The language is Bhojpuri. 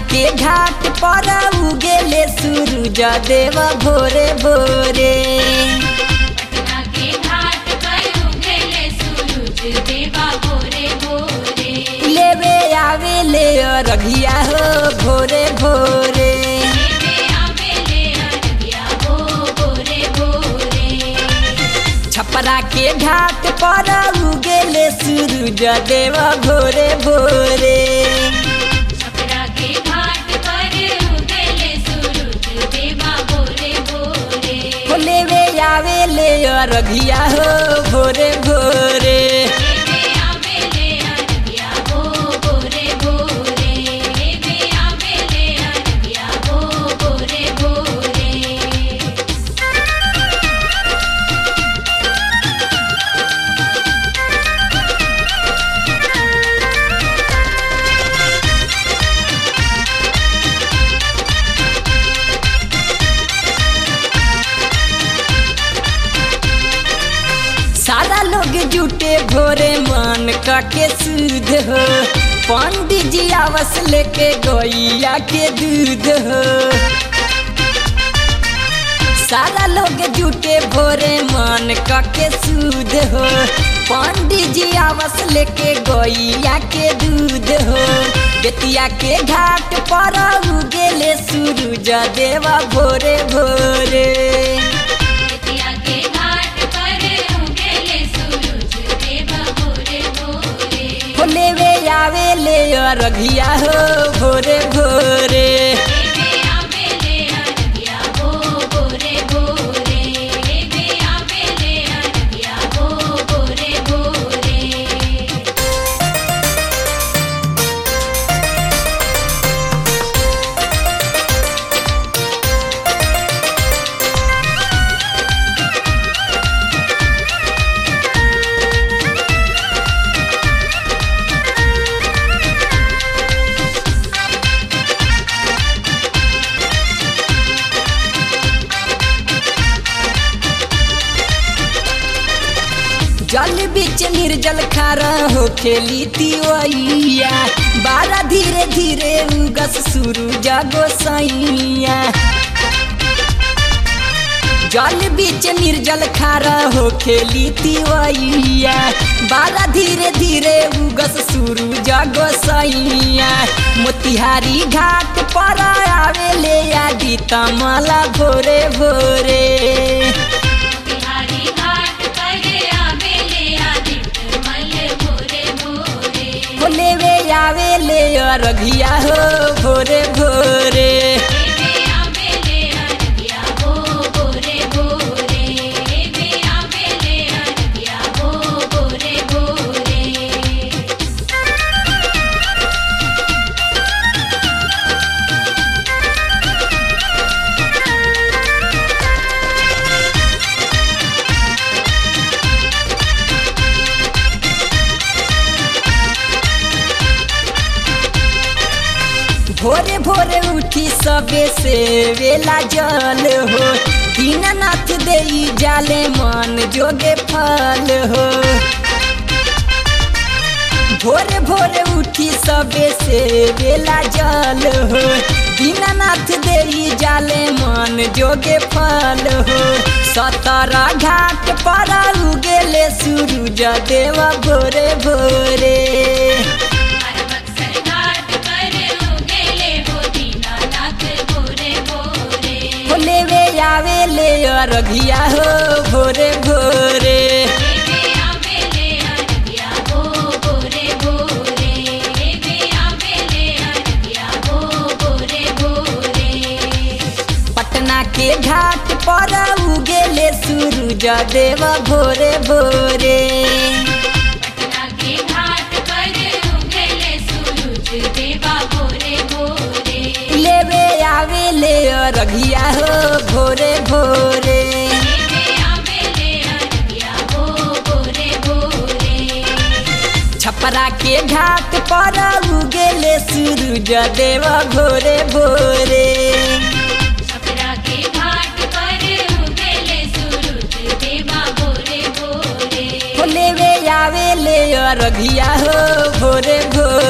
के घाट पर उगेले सूरज देव भोरे भोरे पटना के घाट पर उगेले सूरज देवा भोरे भोरे लेवे आवे ले रघिया हो भोरे भोरे लेवे आवेले अरबिया हो भोरे भोरे छपरा के घाट पर उगेले सूरज देव भोरे भोरे छपरा के घाट पर उगेले सूरज देवा भोरे भोरे हो लेवे आवे ले रघिया हो भोरे भोरे लेवे आवेले अरबिया हो भोरे भोरे लेवे आवेले अरबिया हो भोरे भोरे सारा लोग जुटे भोरे मन के सूद हो पंडित जी आवस लेके गैया के दूध हो सारा लोग जुटे भोरे मन के सूद हो पंडित जी आवस लेके गैया के दूध हो बेतिया के घाट पर उगेले सूरज देवा भोरे भोरे बेतिया के घाट पर उगेले सूरज देवा भोरे भोरे हो लेवे आवे ले रघिया हो भोरे भोरे लेवे आवेले अरबिया हो भोरे भोरे लेवे आवेले अरबिया हो भोरे भोरे जल बीच निर्जल खारा हो खेली तिवैया बारा धीरे धीरे उगस शुरू जागो सैया जल बीच निर्जल खारा हो खेली तिवैया बारा धीरे धीरे उगस शुरू जागो सैया मोतिहारी घाट पर आवे ले आदि तमला भोरे भोरे बिहारी घाट पर आवेले आदित्य मल भोरे भोरे हो लेवे आवे ले रघिया हो भोरे भोरे लेवे आवेले अरबिया हो भोरे भोरे लेवे आवेले अरबिया हो भोरे भोरे भोरे भोरे उठी सबे से वेला जल हो दीनानाथ देई जाले मन जोगे फल हो भोरे भोरे उठी सबे से वेला जल हो दीनानाथ देई जाले मन जोगे फल हो सतरा घाट पर उगेले सूरज देव भोरे भोरे अरबक्सर घाट पर उगेले हो दीनानाथ भोरे भोरे हो लेवे आवे ले रघिया हो भोरे भोरे लेवे आवेले अरबिया हो भोरे भोरे लेवे आवेले अरबिया हो भोरे भोरे पटना के घाट पर उगेले सूरज देव भोरे भोरे पटना के घाट पर उगेले सूरज देवा भोरे भोरे लेवे आवे ले रघिया हो भोरे भोरे लेवे आवेले अरबिया हो भोरे भोरे छपरा के घाट पर उगेले सूरज देव भोरे भोरे छपरा के घाट पर उगेले सूरज देवा भोरे भोरे हो लेवे आवे ले रघिया हो भोरे भोरे